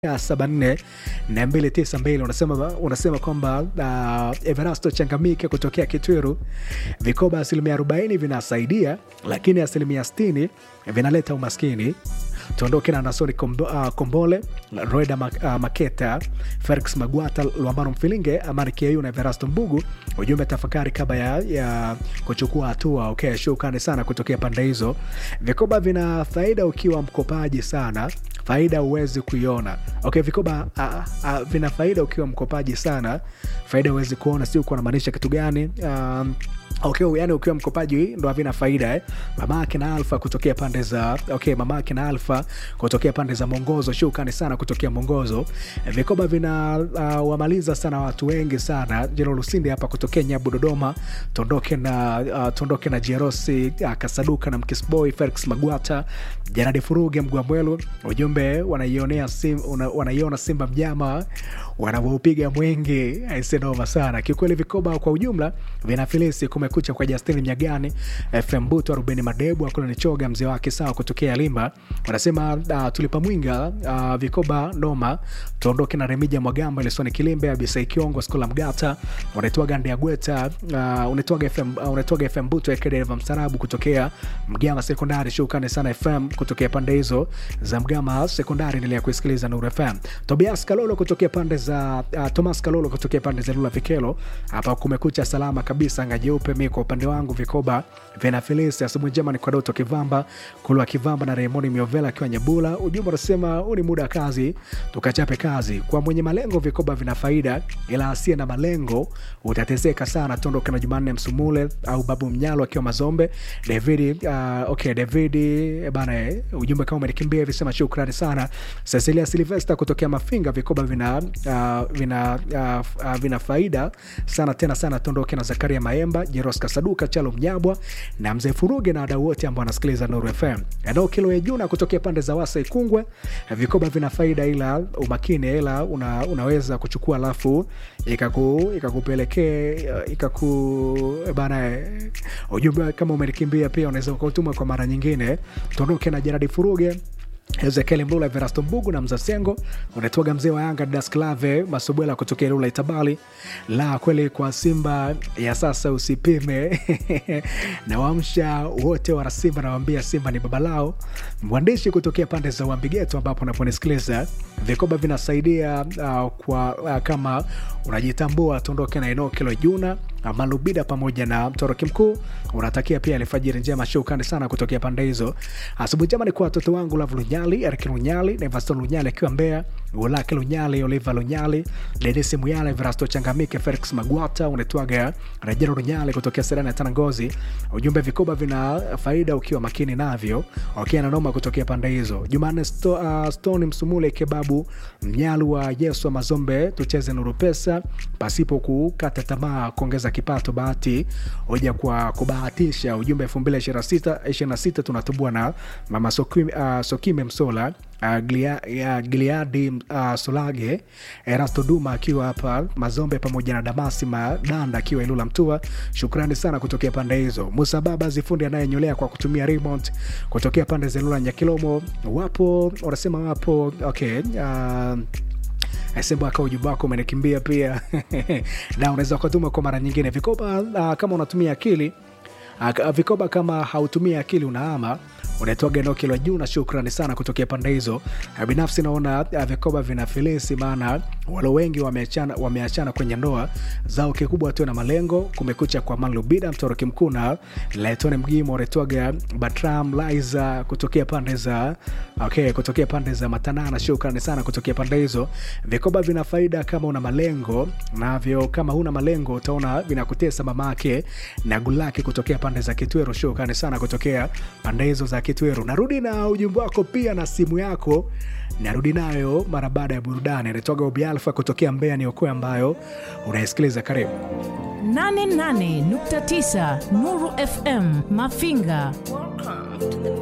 saba nne na mbili tisa mbili unasema, unasema kwamba uh, Everasto Changamike kutokea Kitwiru, vikoba asilimia arobaini vinasaidia, lakini asilimia sitini vinaleta umaskini. Tuondoke na Nasori Kombo, uh, Kombole, Roeda Mak, uh, Maketa, Felix Magwata, Lwambano Mfilinge, Amani Kiayu na Everasto Mbugu. Ujumbe tafakari kabla ya, ya kuchukua hatua. Okay, shukrani sana kutokea pande hizo. Vikoba vina faida ukiwa mkopaji sana faida huwezi kuiona. Okay, vikoba a, a, vina faida ukiwa mkopaji sana, faida huwezi kuona. Si uko namaanisha kitu gani? Um, okay, yani ukiwa mkopaji ndo havina faida eh? Mama akina Alfa kutokea pande za okay, mama akina Alfa kutokea pande za Mwongozo, shukrani sana kutokea Mwongozo. Vikoba vina uh, wamaliza sana watu wengi sana. Jero Lusindi hapa kutokea Nyabu Dodoma, tondoke na uh, tondoke na Jerosi uh, Kasaduka na Mkisboy Felix Magwata Janadi Furuge Mgwamwelu, ujumbe wanaionea sim, una, wanaiona Simba mnyama wanavyoupiga mwingi aisenoma sana kiukweli. Vikoba kwa ujumla vinafilisi. Kumekucha kwa Justin Mnyagani, FM Buto, Rubeni Madebu akula ni choga mzee wake sawa kutokea Limba wanasema uh, tulipa mwinga uh, vikoba noma. Tuondoke na Remija Mwagamba, Lesoni Kilimbe, Abisai Kiongo, Skola Mgata, unaitwaga Ndea Gweta, uh, unaitwaga FM, uh, unaitwaga FM Buto Ekedeva Msarabu kutokea Mgama Sekondari. Shukrani sana FM kutokea pande hizo za Mgama Sekondari, endelea kuisikiliza Nuru FM. Tobias Kalolo kutokea pande za uh, Thomas Kalolo kutokea pande za Lula Vikelo, hapa kumekucha salama kabisa, anga jeupe. Mi kwa upande wangu vikoba vina filisi. Asubuhi njema ni kwa Doto Kivamba, Kulwa Kivamba na Raymond Miovela akiwa Nyabula. Ujumbe unasema huu ni muda wa kazi, tukachape kazi. Kwa mwenye malengo vikoba vina faida, ila asiye na malengo utateseka sana. Tondoka na Jumanne Msumule au Babu Mnyalo akiwa Mazombe. David uh, okay, David bana, eh, ujumbe kama umenikimbia hivi, sema shukrani sana. Cecilia Silvester kutokea Mafinga, vikoba vina uh, vina uh, uh, vina faida sana tena sana. Tondoke na Zakaria Maemba, Jeros Kasaduka, Chalo Mnyabwa na Mzee Furuge na wadau wote ambao wanasikiliza Nuru FM. Eneo kilo ya Juna kutokea pande za Wasa Ikungwe, vikoba vina faida ila umakini, ila una, unaweza kuchukua alafu ikaku ikakupelekea ikaku bana, ujumbe kama umenikimbia pia unaweza ukautuma kwa mara nyingine. Tuondoke na Jeradi Furuge Ezekiel Mlula, Verasto Mbugu na Mzasengo, unatoga mzee wa Yanga Dasklave Masubwela kutokea Lula Itabali. La kweli kwa Simba ya sasa usipime na wamsha wote wana Simba, nawambia Simba ni baba lao. Mwandishi kutokea pande za Uambigeto ambapo unaponisikiliza, vikoba vinasaidia uh, kwa uh, kama unajitambua, tuondoke na eneo kilo Juna Malubida pamoja na mtoroki mkuu unatakia pia alfajiri njema. Shukrani sana kutokea pande hizo. Asubuhi njema ni kwa watoto wangu Lavu Lunyali, Erik Lunyali na Evaston Lunyali akiwa Mbeya, Ulake Lunyali, Oliva Lunyali, Denisi Muyale, Verasto Changamike, Felix Magwata, unetwaga Rejero Lunyali kutokea Serena ya Tanangozi. Ujumbe vikoba vina faida ukiwa makini navyo. Okay, na noma kutokea pande hizo. Jumanne sto, uh, Stone Msumule Kebabu Mnyalu wa Yesu wa Mazombe, tucheze Nuru Pesa pasipo kukata tamaa, kuongeza kipato bahati hoja kwa kubahatisha. Ujumbe elfu mbili ishirini na sita tunatubua na mama Sokime, uh, Sokime Msola uh, Glia, uh, Gileadi uh, Solage Erasto Duma akiwa hapa Mazombe pamoja na Damasi Madanda akiwa Ilula Mtua. Shukrani sana kutokea pande hizo. Musa Baba zifundi anayenyolea kwa kutumia remote kutokea pande za Ilula Nyakilomo, wapo wanasema wapo okay, uh, Sembaka ujumbe wako umenikimbia pia na unaweza ukatuma kwa mara nyingine. Vikoba uh, kama unatumia akili uh, vikoba kama hautumia akili unaama unaitwaga eneo kilo juu na shukrani sana kutokea pande hizo. Binafsi naona vikoba vina filisi, maana wale wengi wameachana, wameachana kwenye ndoa zao, kikubwa tu na malengo. Kumekucha kwa Manlubida mtoroki mkuu na Letone Mgimo unaitwaga Batram Liza kutokea pande za okay, kutokea pande za Matanana. Shukrani sana kutokea pande hizo. Vikoba vina faida kama una malengo, navyo kama huna malengo utaona vinakutesa mamake na gulaki kutokea pande za Kitwero. Shukrani sana kutokea pande hizo za Kitweru. Narudi na ujumbe wako pia na simu yako, narudi nayo mara baada ya burudani. Anatoka Ubi Alfa kutokea Mbeya ni okoe ambayo unaisikiliza. Karibu 88.9 Nuru FM Mafinga. Welcome to the